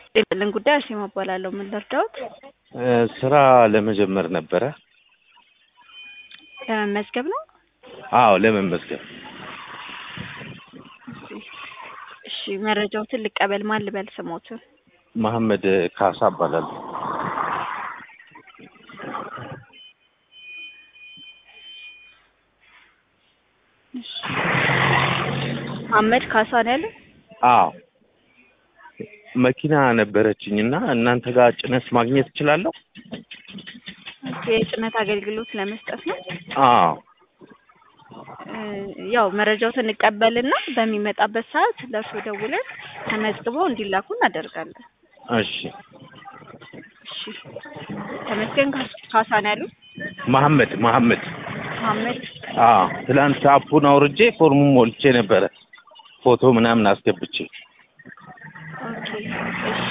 የለን ጉዳይ አርሴማ እባላለሁ። ምን ልርዳዎት? ስራ ለመጀመር ነበረ። ለመመዝገብ ነው? አዎ ለመመዝገብ። እሺ መረጃዎትን ልቀበል። ማን ልበል ስሞትን? መሐመድ ካሳ እባላለሁ። እሺ መሐመድ ካሳ ነው ያለ? አዎ መኪና ነበረችኝ እና እናንተ ጋር ጭነት ማግኘት እችላለሁ? የጭነት አገልግሎት ለመስጠት ነው። አዎ እ ያው መረጃዎትን እንቀበልና በሚመጣበት ሰዓት ለእርሶ ደውለን ተመዝግበው እንዲላኩ እናደርጋለን። እሺ እሺ ተመስገን ካስ- ካሳ ነው ያሉት? መሐመድ መሐመድ መሐመድ አዎ ትላንት አፑን አውርጄ ፎርሙን ሞልቼ ነበረ ፎቶ ምናምን አስገብቼ ኦኬ እሺ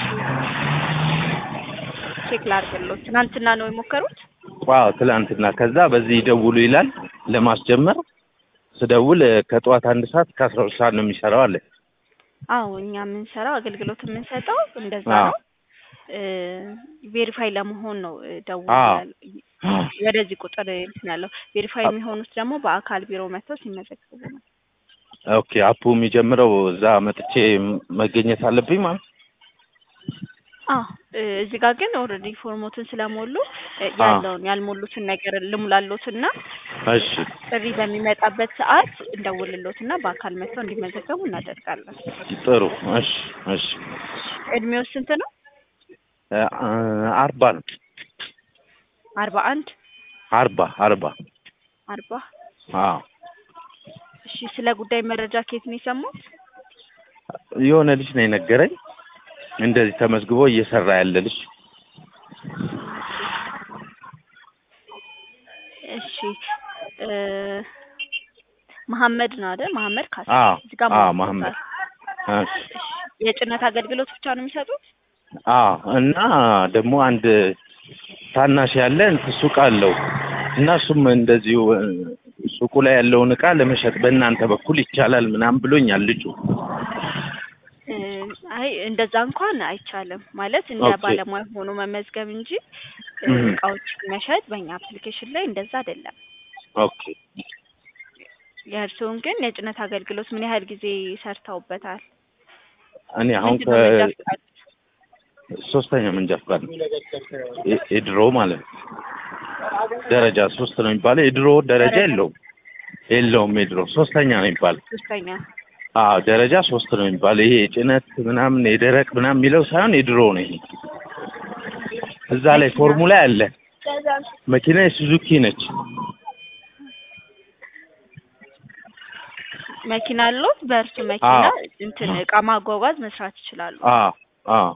ቼክ ላድርግልዎት። ትናንትና ነው የሞከሩት? አዎ ትላንትና ከዛ በዚህ ይደውሉ ይላል ለማስጀመር ስደውል ከጠዋት አንድ ሰዓት ከአስራ ሁለት ሰዓት ነው የሚሰራው አለ አዎ እኛ የምንሰራው አገልግሎት የምንሰጠው እንደዛ አዎ ነው። ቬሪፋይ ለመሆን ነው እ ደውል አዎ ያል- ወደዚህ ቁጥር እንትን ያለው ቬሪፋይ የሚሆኑት ደግሞ በአካል ቢሮ መጥተው ሲመዘገቡ ነው። ኦኬ አፑ የሚጀምረው እዛ መጥቼ መገኘት አለብኝ ማለት አዎ እ እዚህ ጋር ግን ኦልሬዲ ፎርሞትን ስለሞሉ እ አዎ ያለውን ያልሞሉትን ነገር ልሙላሎትና እሺ ጥሪ በሚመጣበት ሰዓት እንደውልሎትና በአካል መጥተው እንዲመዘገቡ እናደርጋለን። ጥሩ እሺ እሺ እድሜው ስንት ነው? እ አርባ ነው አርባ አንድ አርባ አርባ አርባ አዎ እሺ ስለ ጉዳይ መረጃ ከየት ነው የሰሙት? የሆነ ልጅ ነው የነገረኝ እንደዚህ ተመዝግቦ እየሰራ ያለ ልጅ እሺ እ መሐመድ ነው አይደል? መሐመድ ካሳ አዎ እዚህ ጋር አዎ ሞልቶታል። መሐመድ እሺ እሺ የጭነት አገልግሎት ብቻ ነው የሚሰጡት? አዎ እና ደግሞ አንድ ታናሽ ያለ እንትን ሱቅ አለው እና እሱም እንደዚሁ እ ሱቁ ላይ ያለውን እቃ ለመሸጥ በእናንተ በኩል ይቻላል ምናምን ብሎኛል ልጁ። እ አይ እንደዛ እንኳን አይቻልም ማለት እንደ ኦኬ ባለሙያ ሆኖ መመዝገብ እንጂ እ እም እቃዎችን መሸጥ በእኛ አፕሊኬሽን ላይ እንደዛ አይደለም። ኦኬ የእርስዎን ግን የጭነት አገልግሎት ምን ያህል ጊዜ ሰርተውበታል? እኔ አሁን ምንድን ነው መንጃ ፈቃድ? ከሶስተኛ መንጃ ፈቃድ ነው የ- የድሮ ማለት ነው ደረጃ ሶስት ነው የሚባለው የድሮ ደረጃ ደረጃ የለውም የለውም የድሮ ሶስተኛ ነው የሚባለው ሶስተኛ አዎ ደረጃ ሶስት ነው የሚባለው ይሄ የጭነት ምናምን የደረቅ ምናምን የሚለው ሳይሆን የድሮ ነው ይሄ እዛ ላይ መኪና ፎርሙ ላይ አለ መኪና የሱዙኪ ነች መኪና አለዎት? በእርሱ መኪና አዎ እንትን እቃ ማጓጓዝ መስራት ይችላሉ። አዎ አዎ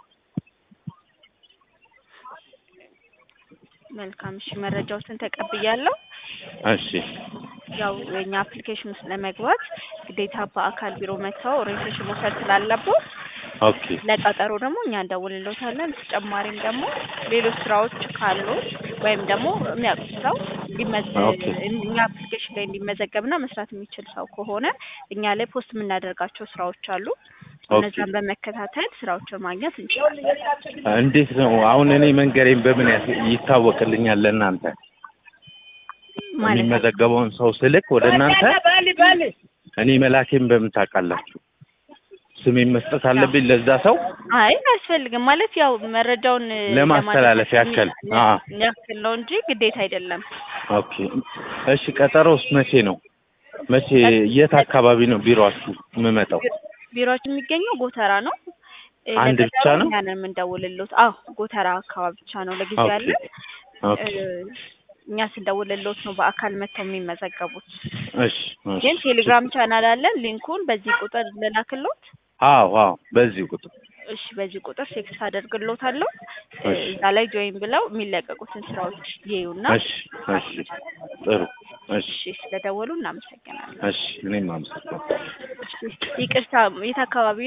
መልካም እሺ፣ መረጃዎትን ተቀብያለሁ። እሺ ያው የኛ አፕሊኬሽን ውስጥ ለመግባት ግዴታ በአካል ቢሮ መጥተው ኦሪንቴሽን መውሰድ ስላለብዎት ኦኬ ለቀጠሮ ደግሞ እኛ እንደውልልዎታለን። ተጨማሪም ደግሞ ሌሎች ስራዎች ካሉት ወይም ደግሞ የሚያውቁት ሰው እንዲመዝ ኦኬ እኛ አፕሊኬሽን ላይ እንዲመዘገብና መስራት የሚችል ሰው ከሆነ እኛ ላይ ፖስት የምናደርጋቸው ስራዎች አሉ። ኦኬ እነዛን በመከታተል ስራዎችን ማግኘት እንችላለን። እንዴት ነው አሁን እኔ መንገሬን በምን ያስ- ይታወቅልኛል ለእናንተ ማለት ነው። የሚመዘገበውን ሰው ስልክ ወደ እናንተ እኔ መላኬን በምን ታውቃላችሁ ስሜን መስጠት ያው አለብኝ ለዛ ሰው አይ አያስፈልግም ማለት ያው መረጃውን ለማስተላለፍ ለማድረስ ያክል አ ያክል ነው እንጂ ግዴታ አይደለም። ኦኬ እሺ ቀጠሮስ መቼ ነው መቼ የት አካባቢ ነው ቢሮአችሁ የምመጣው ቢሮችን የሚገኘው ጎተራ ነው። እ አንድ ብቻ ለቀጠሮ ነው እኛ ነን የምንደውልልዎት። አዎ ጎተራ አካባቢ ብቻ ነው ለጊዜው ኦኬ ያለን። ኦኬ እ እኛ ስንደውልልዎት ነው በአካል መጥተው የሚመዘገቡት። እሺ እሺ ግን ቴሌግራም ቻናል አለን። ሊንኩን በዚህ ቁጥር ልላክልዎት? አዎ አዎ በዚህ ቁጥር እሺ በዚህ ቁጥር ቴክስት አደርግልዎታለሁ። እ እሺ እዛ ላይ ጆይን ብለው የሚለቀቁትን ስራዎች ይዩና እሺ እሺ ጥሩ እሺ እሺ ስለደወሉ እናመሰግናለን። እሺ እኔም አመሰግናለሁ እሺ ይቅርታ የት አካባቢ